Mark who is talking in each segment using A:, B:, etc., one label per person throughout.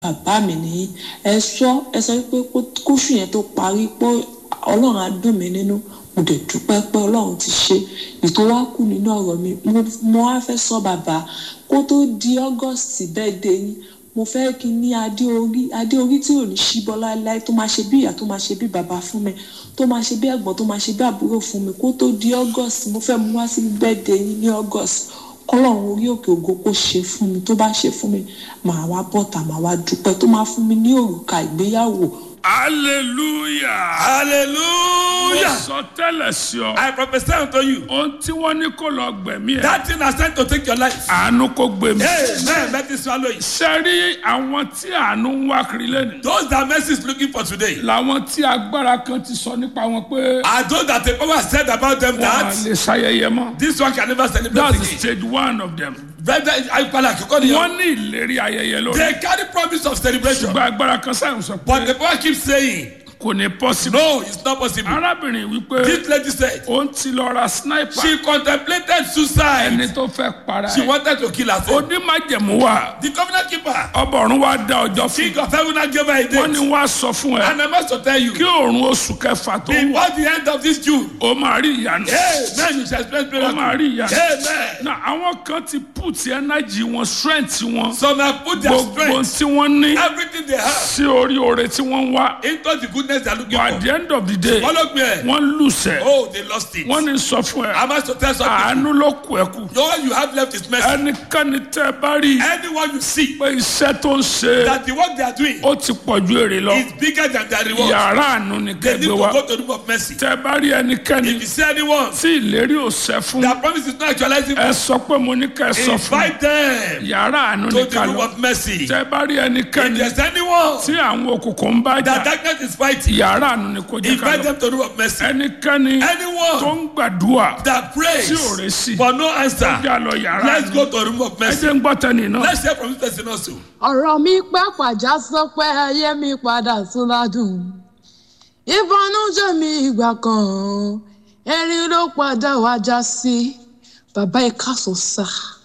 A: bàbá mi nìyí ẹ sọ ẹ sọ pé kóṣù yẹn tó parí pé ọlọ́run á dùn mí nínú mo dẹ̀ dúpẹ́ pé ọlọ́run ti ṣe ètò wá kù nínú ọ̀rọ̀ mi mo wá fẹ́ sọ bàbá kó tó di august birthday yín mo fẹ́ kí n ní adé orí adé orí tí ò ní ṣíbọ́ láéláé tó máa ṣe bí ìyá tó máa ṣe bí bàbá fún mi tó máa ṣe bí ẹ̀gbọ́n tó máa ṣe bí àbúrò fún mi kó tó di august mo fẹ́ mú wá sí birthday yín ní august kọ́lọ́run orí òkè ògo kó ṣe fún mi tó bá ṣe fún mi màá wá bọ́tà màá wá dúpẹ́ tó máa fún mi ní òrùka ìgbéyàwó
B: hallelujah.
C: Hallelujah.
B: mo sọ tẹ́lẹ̀ sí ọ.
C: I prophesy unto you.
B: ohun tí wọ́n ní kó lọ gbẹ̀mí ẹ̀.
C: That thing has sent to take your life.
B: àánú kó gbẹ̀mí.
C: Amen. Let it swallow it.
B: sẹ́rí àwọn tí àánú ń wá kiri lẹ́nu.
C: Those that mercy is looking for today
B: làwọn tí agbára kan ti sọ nípa wọn pé
C: are those that the power said about them
B: wọn à
C: that
B: lè ṣayẹyẹ mọ́.
C: this one can never celebrate
B: that's
C: again.
B: stage one of them.
C: Brother, I call it Akoko ni o.
B: wọ́n ní ìlérí ayẹyẹ lórí.
C: They carry promise of celebration.
B: ṣùgbọ́n agbára kan sáyẹn sọ
C: But
B: pé
C: the power keeps saying,
B: kò ní possible.
C: no, it's not possible.
B: arábìnrin wípé
C: This lady said,
B: òun ti lọ ra sniper
C: she contemplated suicide.
B: ẹni tó fẹ́ para
C: She
B: ẹ̀.
C: wanted to kill herself.
B: onímájẹ̀mú wa
C: The covenant keeper,
B: ọba ọ̀run wa dá ọjọ́ fún
C: king of heaven, and gave her a
B: wọ́n ní
C: date.
B: wá sọ fún ẹ
C: And I must to tell you,
B: kí òòrùn oṣù kẹfà tó wà
C: before the end of this June,
B: ó máa rí ìyanu
C: amen, you shall experience
B: ó máa
C: miracle.
B: rí ìyanu
C: Amen.
B: na àwọn kan ti put energy wọn strength wọn
C: Some have put their
B: gbogbo
C: strength,
B: tí wọ́n ní
C: everything they have,
B: sí orí oore tí wọ́n ń wá
C: into the goodness they are looking
B: but at
C: for.
B: the end of the day
C: Follow me. eh?
B: wọ́n lùsẹ̀
C: Oh, they lost it.
B: wọ́n ní sọ fún ẹ
C: I must to tell something.
B: àánú ló kù ẹ kù
C: No one you have left is mercy.
B: ẹnikẹ́ni tẹ́ ẹ bá rí
C: Anyone you see
B: pé iṣẹ́ tó ń ṣe
C: that the work they are doing
B: ó ti pọ̀ ju èrè lọ
C: is bigger than their reward,
B: yàrá àánú ni
C: they need
B: kẹgbẹ́
C: to
B: wa
C: go to the room of mercy.
B: tẹ́ ẹ bá rí ẹnikẹ́ni
C: If you see anyone,
B: tí ìlérí ò ṣẹ fún
C: their promise is not actualizing,
B: ẹ sọ pé mo ní kẹ́ ẹ sọ fún
C: invite them
B: yàrá àánú
C: to
B: ní
C: the
B: ká
C: room
B: lọ
C: of mercy.
B: tẹ́ ẹ bá rí
C: If
B: ẹnikẹ́ni
C: there's anyone
B: tí àwọn òkùnkùn ń bá
C: that
B: jà
C: darkness is fighting,
B: yàrá àánú ni kò jẹ́ ká
C: invite
B: lọ
C: them to the room of mercy.
B: ẹnikẹ́ni tó
C: Anyone
B: ń gbàdúrà
C: that prays
B: tí ò rè sí
C: for no answer,
B: já lọ yàrá
C: let's
B: àánú
C: go to the room of
B: ẹ
C: mercy.
B: jẹ́ ń gbọ́ tẹ́ni náà.
C: Let's hear from this person also.
D: ọ̀rọ̀ mi pẹ́ pàjá sọ pé ayé mi padà tún ládùn ìbọnújẹ́ mi ìgbà kan erin ló padà wá já sí bàbá ẹ káàsán sá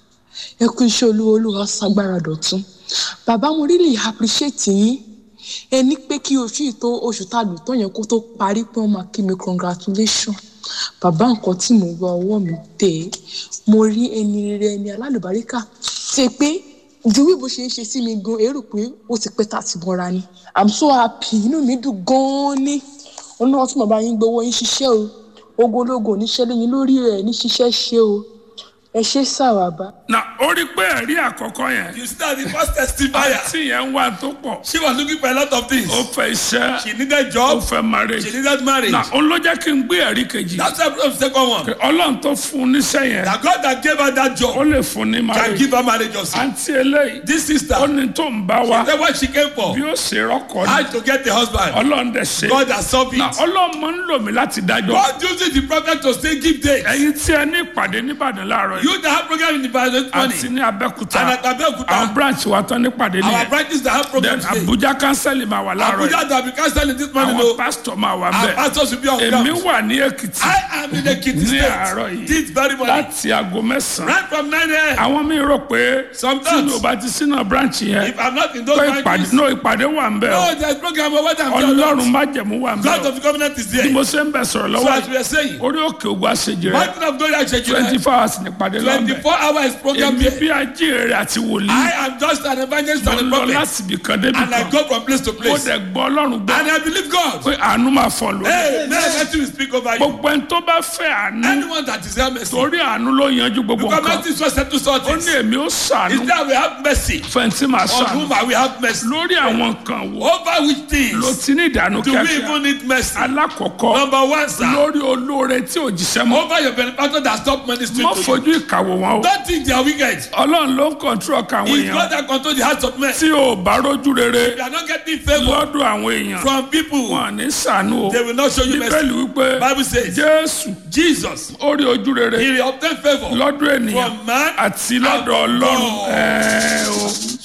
D: ẹ kú iṣẹ́ olúwa olúwa ságbára dọ̀tún bàbá mo really appreciate yín ẹ ní pé kí oṣù yìí tó oṣù tá a lò tó yẹn kó tó parí pé wọ́n máa kí mi congratulation bàbá nǹkan tí mo gba ọwọ́ mi tẹ̀ mo rí ẹni rere ẹni alálùbáríkà ṣe pé ju bí bó ṣe ń ṣe sí mi gan èrò pé ó ti pẹ́ tá a ti bọ́ra ni i'm so happy inú mi dùn gan-an ní ọlọ́run tí mo bá yín gbowó yín ṣiṣẹ́ o ogologo oníṣẹ́ lẹ́yìn lórí ẹ̀ ní ṣiṣẹ́ ṣe o ẹ ṣe sàwàbà.
B: na ó rí pé ẹ̀rí àkọ́kọ́ yẹn
C: You start the first testifier.
B: tí yẹn ń wá tó pọ̀
C: She was looking for a lot of things.
B: ó fẹ́ iṣẹ́
C: She needed
B: ó
C: job.
B: fẹ́ marriage
C: She needed marriage.
B: na ó ló jẹ́ kí n gbé ẹ̀rí kejì
C: That's why I brought the second one.
B: ọlọ́run tó fún un níṣẹ́ yẹn
C: That God that gave her that
B: ó
C: job
B: lè fún ní
C: can
B: marriage
C: give her marriage also.
B: àǹtí eléyìí
C: This sister,
B: ó ní tó ń bá wa
C: that's what she came for.
B: bí ó ṣe rọ́kọ̀
C: How
B: ni
C: to get a husband.
B: ọlọ́run dẹ̀ ṣe
C: God has solved
B: na
C: it.
B: ọlọ́run máa ń lò mí láti dájọ́
C: God uses the prophet to say give dates.
B: ẹ̀yin tí ẹ ní ìpàdé nìbàdàn láàárọ̀ yìí
C: You that have program in the Bible this morning.
B: àti ní abẹ́kúta
C: And at
B: àwọn
C: Abeokuta,
B: branch wa tán nípàdé
C: our
B: nìyẹn
C: branches that have
B: then
C: programs today.
B: abuja council máa wà láàárọ̀ yìí
C: Abuja that we cancel this morning.
B: àwọn
C: No,
B: pastor máa wà
C: our
B: bẹ́ẹ̀
C: pastors will be on
B: èmi
C: ground.
B: wà ní èkìtì
C: I am in the Kitty
B: ní àárọ̀
C: State.
B: yìí
C: This very morning.
B: láti aago mẹ́sàn-án
C: Right from 9 a.m.
B: àwọn míì rò pé tí
C: Sometimes.
B: mi ò bá ti sínú branch yẹn
C: If I'm not in those
B: pé ìpàdé
C: branches,
B: no ìpàdé wà ń bẹ̀ o
C: no, there's program over there.
B: ọlọ́run má jẹ̀mú wà ń bẹ̀
C: God
B: o
C: of the covenant is
B: bí
C: there.
B: mo ṣe ń bẹ̀ sọ̀rọ̀
C: So
B: lọ́wọ́
C: as we are saying,
B: orí òkè ògùn àṣejì rẹ̀
C: Mountain of Glory
B: twenty
C: Ashejire,
B: four hours nípàdé lọ́bẹ̀
C: 24 hours program
B: èmi
C: there.
B: bí ajínrere àti wòlíì
C: I am just an evangelist
B: mo
C: and a
B: lọ
C: prophet.
B: láti ibì kan débi
C: And I
B: kan
C: go from place to
B: mo
C: place.
B: dẹ̀ gbọ́ ọlọ́run gbọ́
C: And I believe God.
B: pé àánú máa fọ̀ lórí
C: Hey, may let you speak over you.
B: gbogbo ẹni tó bá fẹ́ àánú
C: Anyone that is here mercy.
B: torí àánú ló yanjú gbogbo
C: Because
B: nǹkan
C: mercy is what settle all
B: ó
C: things.
B: ní èmi ó sàánú
C: Is that we have mercy.
B: fẹ́ntì máa
C: On
B: sàánú
C: whom I will have mercy.
B: lórí àwọn nǹkan wo
C: Over which
B: ló
C: things
B: ti ní ìdànù
C: do we
B: kíákíá
C: even need mercy?
B: alákọ̀ọ́kọ́
C: Number one, sir.
B: lórí olóore tí ò jíṣẹ́ mọ́
C: Over your benefactor that stop ministering
B: mọ́
C: to you.
B: fojú ìkàwọ̀ wọn o
C: Don't think they are wicked.
B: ọlọ́run ló ń kọ̀ntró ọkàn àwọn
C: It's God
B: èèyàn
C: that control the hearts of men.
B: tí ò bá rójú rere
C: They are not getting favor
B: lọ́dọ̀ àwọn èèyàn
C: from people.
B: wọn ní sànú o
C: They will not show you mercy.
B: bíbélì wípé
C: Bible says,
B: jésù
C: Jesus,
B: ó rí ojú rere
C: he will obtain favor
B: lọ́dọ̀ ènìyàn
C: from man
B: àti
C: and
B: lọ́dọ̀
C: from
B: ọlọ́run
C: God.
B: ẹ̀ẹ́ o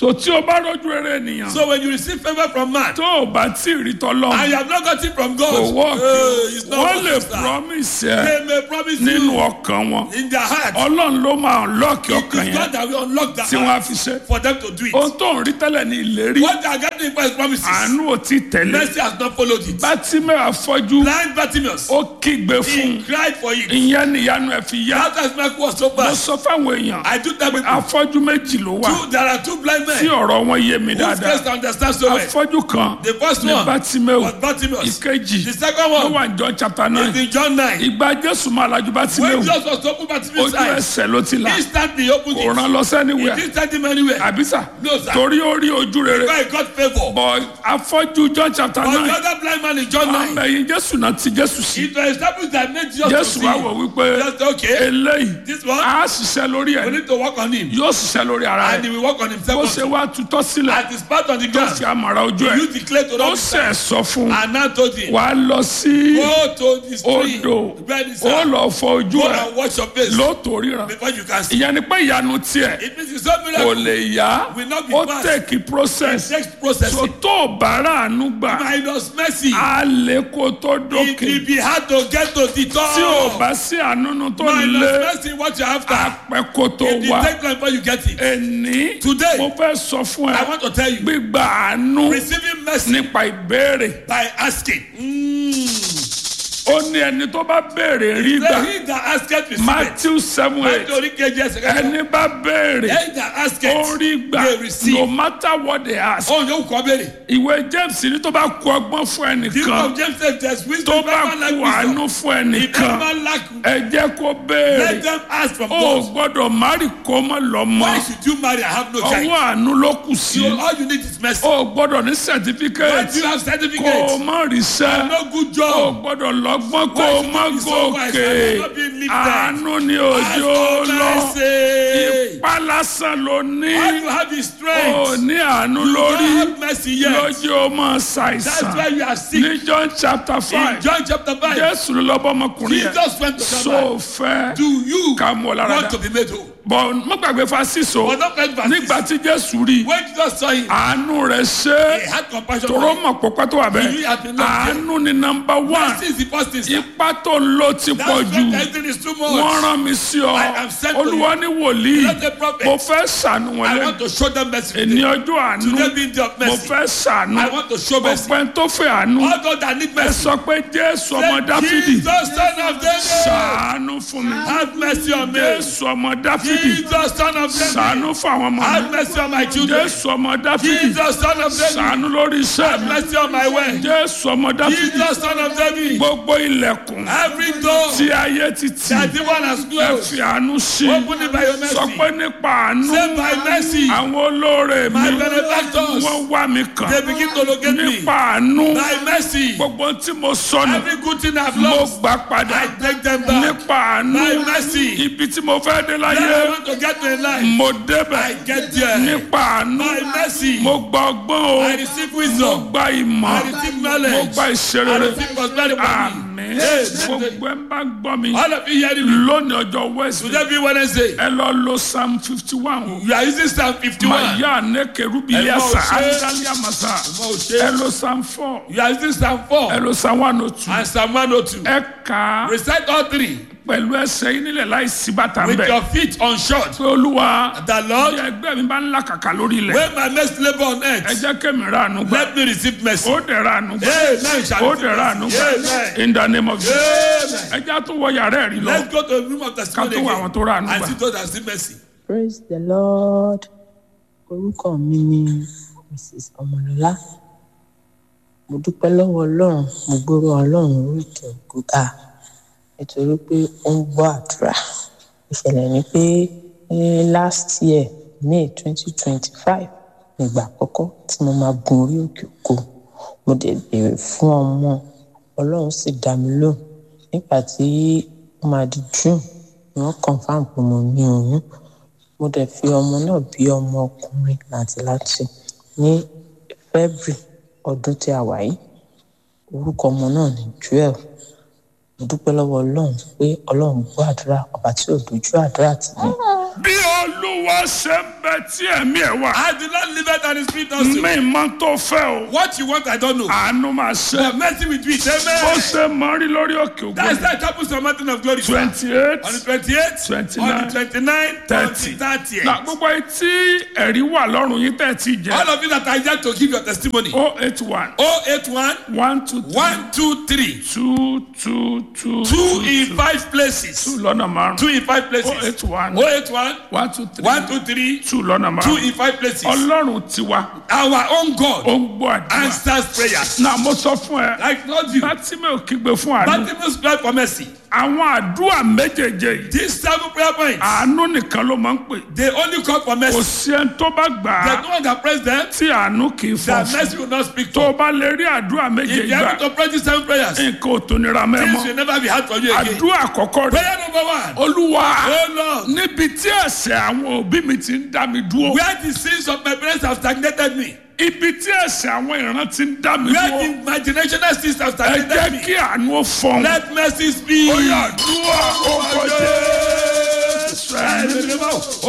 B: so tí o bá rọ́jú rere ènìyàn
C: So when you receive favor from man
B: tó o bá tí ì rí tọ́lọ́
C: and you have not got it from God,
B: kò wọ́ọ̀kì
C: eh, it's not
B: wọ́n lè
C: working, sir.
B: promise ẹ
C: They may promise
B: nínú
C: you
B: ọkàn wọn
C: in their heart.
B: ọlọ́run ló máa lọ́ọ̀kì
C: It
B: ọkàn
C: is God
B: yẹn
C: that will unlock the
B: tí wọ́n á
C: heart
B: fi ṣe
C: for them to do it.
B: ohun tó ń rí tẹ́lẹ̀ ní ìlérí
C: What they are getting for his promises,
B: àánú ò tí ì tẹ̀lé
C: mercy has not followed it.
B: bátímẹ́ àfọ́jú
C: Blind Bartimaeus,
B: ó kígbe fún
C: he cried for it.
B: ìyẹn níyanu ẹ̀ fi yá
C: That has miracle was so
B: mo
C: bad.
B: sọ fáwọn èèyàn
C: I do tell people,
B: afọ́jú méjì ló wà
C: two, there are two blind
B: tí
C: men
B: ọ̀rọ̀ wọn yé mi
C: whose
B: dáadáa
C: face understand so well.
B: afọ́jú kan
C: The first
B: ní
C: one
B: bátímẹ́ò
C: was Bartimaeus.
B: ìkejì
C: The second
B: ló
C: one
B: wà ní John chapter
C: is
B: nine
C: in John 9.
B: ìgbà jésù máa lajú
C: When
B: bátímẹ́ò
C: Jesus was to open Bartimaeus'
B: ojú
C: eyes,
B: ẹsẹ̀ ló ti là
C: instantly he opened
B: kò
C: it.
B: rán lọ
C: He
B: sẹ́niwẹ̀
C: didn't send him anywhere.
B: àbísà
C: No, sir.
B: torí ó rí ojú rere
C: Because he got favor.
B: bọ̀ afọ́jú John chapter
C: But the
B: nine
C: other blind man in John 9,
B: àmẹ̀yìn jésù náà ti jésù sí
C: it was established that made Jesus to
B: jésù
C: see.
B: wá wò wípé
C: Just okay.
B: eléyìí
C: This one,
B: á ṣiṣẹ́ lórí ẹ̀
C: we need to work on him.
B: yóò ṣiṣẹ́ lórí ara
C: And he
B: ẹ̀
C: will work on
B: bó
C: himself.
B: ṣe
C: also.
B: wá tutọ́ sílẹ̀
C: At his part on the
B: tó
C: ground,
B: fi àmàrà ojú ẹ̀
C: you declare to
B: ó
C: them
B: sẹ̀ sọ fún un
C: and now told him,
B: wàá lọ sí
C: go to the stream,
B: odò
C: where the
B: ó
C: sun,
B: lọ fọ ojú
C: go
B: ẹ̀
C: and wash your face
B: lóòótọ́ ríran
C: before you can see.
B: ìyẹn ni pé ìyanu tiẹ̀
C: It means it's so
B: kò
C: miracle.
B: lè yá
C: Will not be
B: ó
C: fast.
B: tẹ̀kì process
C: Next process,
B: so tó o bá ráàánú gbà
C: minus mercy.
B: á lè kó tó
C: It
B: dókè
C: will be hard to get to the top.
B: tí o bá sí àánú tó
C: minus
B: lé
C: mercy what you have to.
B: apẹ́ kó tó
C: It will
B: wá
C: take time before you get it.
B: ẹni
C: Today,
B: mo fẹ́ sọ fún
C: I
B: ẹ
C: want to tell you,
B: gbígba àánú
C: receiving mercy
B: nípa ìbéèrè
C: by asking. Mm.
B: ó ní ẹni tó bá béèrè rí gbà
C: Say he that asketh receiveth.
B: Matthew seven eight
C: Nítorí kejì ẹsẹ̀ kẹta.
B: ẹni bá béèrè
C: He that
B: ó
C: asketh
B: rí gbà
C: they receive.
B: no matter what they ask
C: Ohun yóò kọ́ béèrè.
B: ìwé James ní tó bá kú ọgbọ́n fún
C: The book
B: ẹnìkan
C: of James says there's
B: tó
C: wisdom.
B: bá
C: Never lack
B: kú
C: wisdom.
B: àánú fún
C: If
B: ẹnìkan
C: never lack,
B: ẹ jẹ́ kó
C: let
B: béèrè
C: them ask from
B: ó
C: God.
B: gbọ́dọ̀ márì kó mọ́ lọ́mọ
C: Why should you marry? I have no
B: ọwọ́
C: child.
B: àánú ló kù sí
C: You, all you need is mercy.
B: ó gbọ́dọ̀ ní
C: Why
B: certificate
C: do you have
B: kó o
C: certificate?
B: má ríṣẹ́
C: No good
B: ó
C: job.
B: gbọ́dọ̀ lọ́gbọ́n kó
C: Why
B: o
C: should
B: má
C: you be so wise?
B: gòkè
C: I'm not being lifted.
B: àánú ni òjò
C: Ask for
B: lọ
C: mercy.
B: ipá lásán ló ní
C: All you have is
B: ó
C: strength.
B: ní àánú
C: You
B: lórí
C: don't have mercy yet.
B: lójú ó máa
C: That's why
B: ṣàìsàn
C: you are sick.
B: ní John chapter
C: In
B: five
C: John chapter 5,
B: Jésù ló lọ́bọ̀ ọmọkùnrin yẹn
C: Jesus went to
B: so
C: Shabbat.
B: fẹ́
C: Do you
B: ká mú ọ lára
C: want
B: dá
C: to be made whole?
B: bọ̀ mo gbàgbé fasiso
C: But don't forget verse
B: nígbà tí
C: six.
B: Jésù rí
C: When Jesus saw him,
B: àánú rẹ̀ ṣe
C: he had compassion
B: tòró
C: for him.
B: mọ̀ pọ́pọ́ tó wà
C: He
B: bẹ́ẹ̀
C: had been loved.
B: àánú ni nọmba one
C: Mercy is the first thing. sir.
B: ipá tó ń lò ti
C: That's
B: pọ̀
C: when
B: jù
C: everything is too
B: wọ́n
C: much.
B: rán mi sí ọ
C: I am sent to
B: olúwa ní wòlíì
C: Let the prophet.
B: mo fẹ́ ṣàánú wọn
C: I
B: lẹ́nu
C: want to show them mercy.
B: èní
C: today.
B: ọjọ́ àánú
C: Today being day of
B: mo
C: mercy.
B: fẹ́ ṣàánú
C: I want to show mercy.
B: gbogbo ẹni tó fẹ́ àánú
C: All those that need
B: ẹ
C: mercy.
B: sọ pé Jésù ọmọ
C: Say,
B: Dáfídì
C: Jesus, son of David,
B: ṣàánú fún mi
C: have mercy on me.
B: Jésù ọmọ Dáfídì
C: Jesus, son of David,
B: ṣàánú fún àwọn ọmọ
C: have
B: mi
C: mercy on my children.
B: Jésù ọmọ Dáfídì
C: Jesus, son of David,
B: ṣàánú lórí iṣẹ́
C: have
B: mi
C: mercy on my way.
B: Jésù ọmọ Dáfídì
C: Jesus, son of David,
B: gbogbo ilẹ̀kùn
C: every door
B: tí ayé ti tì
C: that the one has
B: ẹ
C: closed,
B: fi àánú sí
C: open it by your
B: sọ
C: mercy.
B: pé nípa àánú
C: Say by mercy,
B: àwọn olóore mi
C: my benefactors,
B: wọ́n wá mi kàn
C: they begin to locate me.
B: nípa àánú
C: By mercy,
B: gbogbo tí mo sọnù
C: every good thing I've
B: mo
C: lost,
B: gbà padà
C: I take them back.
B: nípa àánú
C: By mercy,
B: ibi tí mo fẹ́ dé
C: that
B: láyé
C: I want to get to in life,
B: mo
C: I
B: débẹ̀
C: get there.
B: nípa àánú
C: By mercy,
B: mo gba ọgbọ́n o
C: I receive
B: mo
C: wisdom.
B: gba ìmọ̀
C: I receive
B: mo
C: knowledge.
B: gba
C: I
B: ìṣerere
C: receive prosperity from me.
B: àmín
C: Amen.
B: gbogbo ẹ ń bá gbọ́ mi
C: All of you hearing me?
B: lónìí ọjọ́ Wednesday
C: Today be Wednesday.
B: ẹ lọ lo psalm fifty one o.
C: You are using Psalm 51.
B: maya ne kerubi
C: Ẹ
B: yasa
C: máa ṣe.
B: andali amasa
C: máa ṣe.
B: ẹ lo psalm four
C: You are using Psalm 4
B: ẹ lo psalm one oh two
C: and Psalm 102.
B: ẹ kà á
C: Recite all three
B: pẹ̀lú ẹsẹ̀ yín nílẹ̀ láì sí bàtà
C: with
B: ńbẹ̀
C: your feet unshod.
B: pé olúwa
C: The Lord,
B: bí ẹgbẹ́ mi bá ń làkàkà lórí ilẹ̀
C: when my next labor on
B: ẹ
C: earth,
B: jẹ́ kémi ra àánú gbà
C: let me receive mercy.
B: ó dẹ̀ ra àánú gbà
C: Amen. Shall
B: ó
C: receive
B: dẹ̀ ra àánú
C: mercy.
B: gbà
C: Amen.
B: in the name of Jesus
C: Amen.
B: ẹ jẹ́ àtúwọ̀ yàrá ẹ̀rí lọ
C: Let's go to the room of testimony
B: ká tó wọ àwọn
C: again
B: tó ra àánú
C: and
B: gbà.
C: see those that receive mercy.
D: praise the lord orúkọ mi ni mrs ọmọlọlá mo dúpẹ́ lọ́wọ́ ọlọ́run mo gbóró ọlọ́run oríkì ògùgà nítorí pé ó ń gbọ́ àdúrà ìṣẹ̀lẹ̀ ni pé ní last year may twenty twenty five nígbà àkọ́kọ́ tí mo máa gun orí òkè òkú mo dẹ̀ béèrè fún ọmọ ọlọ́run sì dá mi lóhùn nígbà tí ó máa di june ni wọ́n confam pé mo ní oyún mo dẹ̀ fi ọmọ náà bí ọmọ ọkùnrin làǹtìlanti ní february ọdún tí a wà yìí orúkọ ọmọ náà ní joel mo dúpẹ́ lọ́wọ́ ọlọ́run pé ọlọ́run gbọ́ àdúrà ọba tí ò dojú àdúrà tì mí
B: bí olúwa ṣe ń bẹ tí ẹ̀mí ẹ̀ wà
C: As the Lord liveth and his spirit also.
B: mi mọ tó fẹ́ o
C: What you want, I don't know.
B: àánú máa ṣe
C: But mercy with me.
B: bó
C: Amen.
B: ṣe mọ rí lórí òkè
C: That's
B: ògbó
C: that happens on mountain of glory. sir.
B: twenty eight
C: On the 28th,
B: 29,
C: on the 29th,
B: 30.
C: on the 30th.
B: na gbogbo etí ẹ̀rí wà lọ́rùn yín tẹ̀ tí jẹ́
C: All of you that are yet to give your testimony.
B: o eight one
C: 081
B: one two three
C: 123
B: two two two
C: two in
B: two
C: five places.
B: lọ́nà márùn
C: Two in five
B: o
C: places.
B: eight one
C: 081
B: one two three
C: 123
B: two lọ́nà
C: two
B: márùn
C: in five places.
B: ọlọ́run tiwa
C: Our own God
B: ó ń gbọ́ àdúrà
C: answers prayers.
B: náà mo sọ fún ẹ
C: I told you.
B: láti mi ò kígbe fún àánú
C: Bartimaeus cried for mercy.
B: àwọn àdúrà méjèèjì yìí
C: These seven prayer points,
B: àánú nìkan ló máa ń pè
C: they only call for
B: kò
C: mercy.
B: sí ẹni tó bá gbà
C: There's
B: á
C: no one that prays them
B: tí àánú kì í fọ
C: that
B: fún
C: mercy will not speak
B: tó o
C: to.
B: bá lè rí àdúrà
C: If
B: méjèèjì
C: you are
B: gbà
C: able to pray these seven prayers,
B: nǹkan ò tó nira
C: things
B: mẹ́mọ́
C: will never be hard for you again.
B: àdúrà àkọ́kọ́ rẹ̀
C: Prayer number one.
B: olúwa
C: Oh Lord,
B: níbi tí ẹ̀ṣẹ̀ àwọn òbí mi ti ń dá mi dúró
C: where the sins of my parents have stagnated me,
B: ibi tí ẹ̀ṣẹ̀ àwọn ìran ti ń dá mi
C: where
B: dúró
C: the imaginational sins have
B: ẹ
C: stagnated
B: jẹ́
C: me,
B: kí àánú ó fọ́n
C: let mercy speak.
B: ó yà àdúrà ó kọjá
C: Jésù.